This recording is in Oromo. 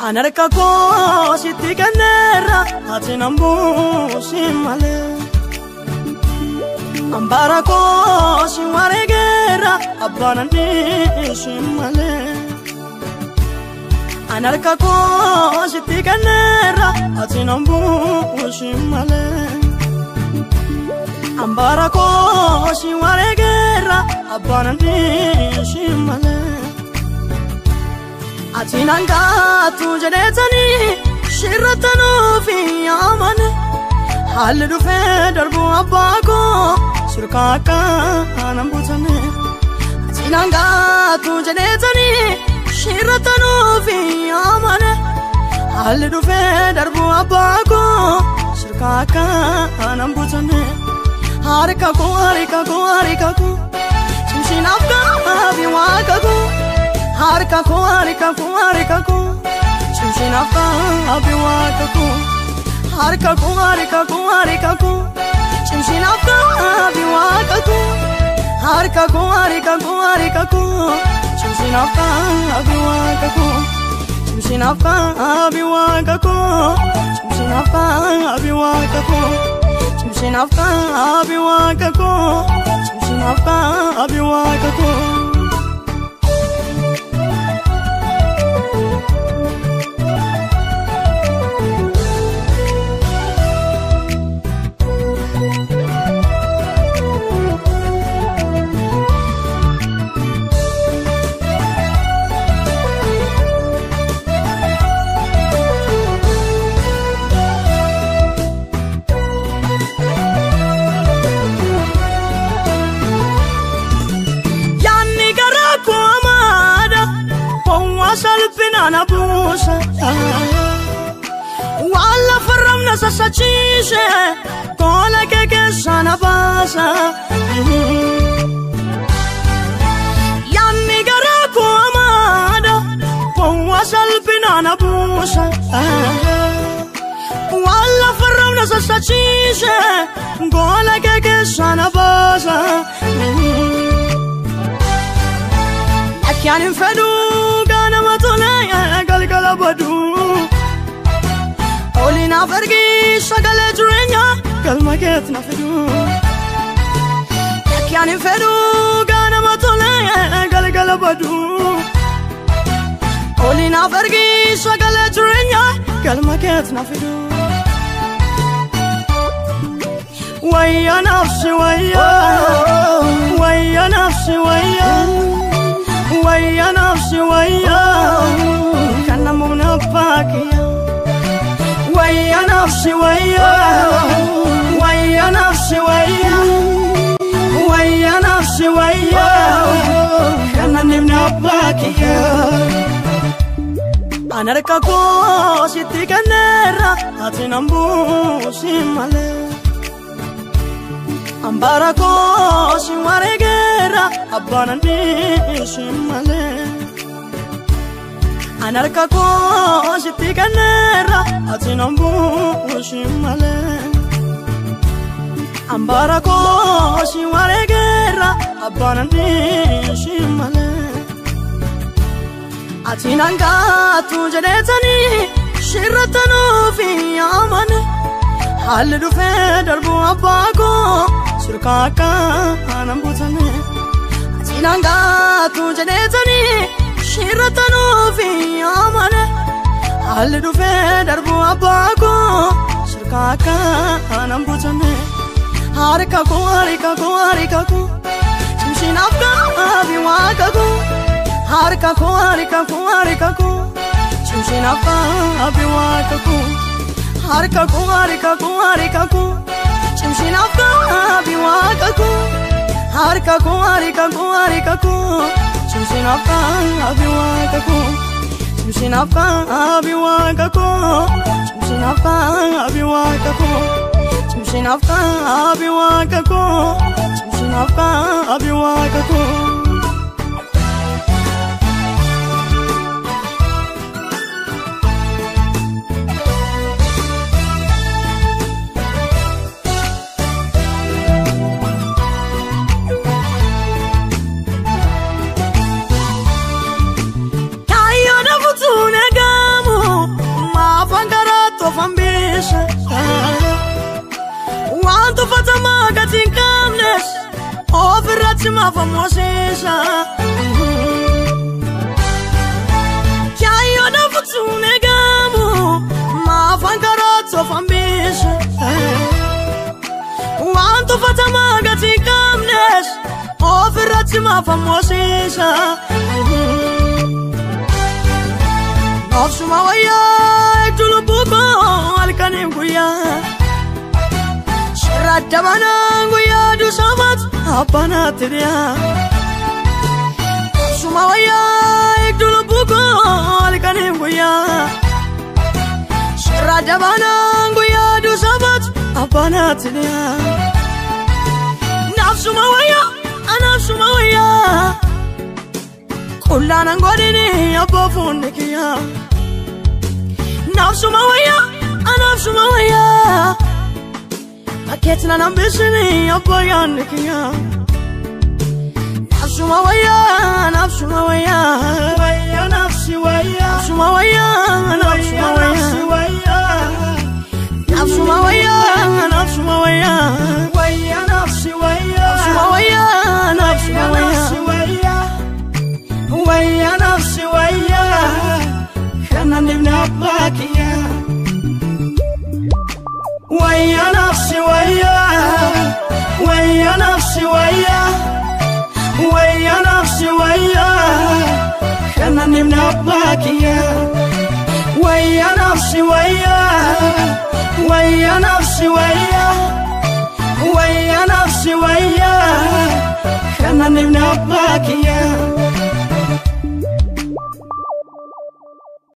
An harka koo sitti kenneera ati nan buusi malee. An bara koo si wareegeera abbaan an dhiisi malee. An harka koo sitti kenneera ati nan buusi malee. An bara koo si wareegeera abbaan an dhiisi malee. Ati nan gaatu jedheetanii shirrattanuufi yaamane haalli dhufee darbu abbaa koo sirkaa akka aanan butane. Ati nan gaatu jedheetanii shirrattanuufi yaamane haalli dhufee darbu abbaa koo sirkaa akka aanan butane. Harika koo harika koo harika koo cimsinaaf gaabii waaqa koo. harka koo harka koo harka koo cimsinaaf gaabii waaqa koo harka koo harka koo harka koo cimsinaaf gaabii waaqa koo harka koo harka koo harka koo cimsinaaf gaabii waaqa koo cimsinaaf gaabii waaqa koo cimsinaaf gaabii waaqa koo cimsinaaf gaabii waaqa koo cimsinaaf gaabii waaqa koo. salphina buusa waan lafarram na sassachiise goola kee keessa na baasa yaanni garaa koo amaadha gowwa salphina na buusa waan lafarram na sassachiise goola kee keessa na baasa Akkaan hin fedhuu ganama tolee galgala badu. Oli naaf ergi sagalee jireenya galma keetti na fidu. Akkaan hin fedhuu ganama tolee galgala badu. Oli naaf ergi sagalee jireenya galma keetti na fidu. Wayya nafsi wayya, wayya nafsi wayya. wayya nafsi wayya kana mumna bakiya wayya nafsi wayya wayya nafsi wayya wayya nafsi wayya kana nimna bakiya an harka koo sitti kenneera ati nan buusi malee Ambara koo si wareegeera abbaan an dhiisi malee. An harka koo sitti kenneera ati nan buusi malee. Ambara koo si wareegeera abbaan an dhiisi malee. Ati nan gaatu jedheetanii shirrattanuufi yaamane. Haalli dhufee darbu abbaa koo sirkaa akka aanan butane. Ati nan gaatu jedheetanii shirrattanuufi yaamane. Haalli dhufee darbu abbaa koo sirkaa akka aanan butane. Harka koo harka koo harka koo cimsinaaf gaabii waaqa koo. Harka koo harka koo harka koo cimsinaaf gaabii waaqa koo. harka koo harka koo harka koo cimsinaaf gaabii waaqa koo harka koo harka koo harka koo cimsinaaf gaabii waaqa koo cimsinaaf gaabii waaqa koo cimsinaaf gaabii waaqa koo cimsinaaf gaabii waaqa koo cimsinaaf gaabii waaqa koo. Kaayyoon afuutuun eegamu Namooti maafa moosiisa. Noofsuma wayyaa iddoo lubbuu koo halkaniif guyyaa. Shirra dabanaa guyyaa duusaamaati abbanaatti dhiyaa. Noofsuma wayyaa iddoo lubbuu koo halkaniif guyyaa. Shirra dabanaa guyyaa duusaamaati abbanaatti dhiyaa. Naafsuma wayyaa anaafsuma wayyaa. Kullaanan godhini abbaa fuunni kiyyaa. Naafsuma wayyaa anaafsuma wayyaa. Bakkeetti na nambisini abbaa yaanni kiyyaa. Naafsuma wayyaa naafsuma wayyaa. Wayya nafsi wayya. Naafsuma wayyaa naafsuma wayyaa. Naafsuma wayyaa naafsuma wayyaa. Wayya nafsi wayya. Naafsuma wayyaa naafsuma Wayya nafsi wayyaa. wayya. Wayya nafsi wayya. Kana nimni abbaa kiyya. Wayya nafsi wayya. Wayya nafsi wayya. Wayya nafsi wayya. Kana nimni abbaa kiyya. Wayya nafsi wayya. Wayya nafsi wayya. Wayya nafsi wayya. Kana nimni abbaa kiyya.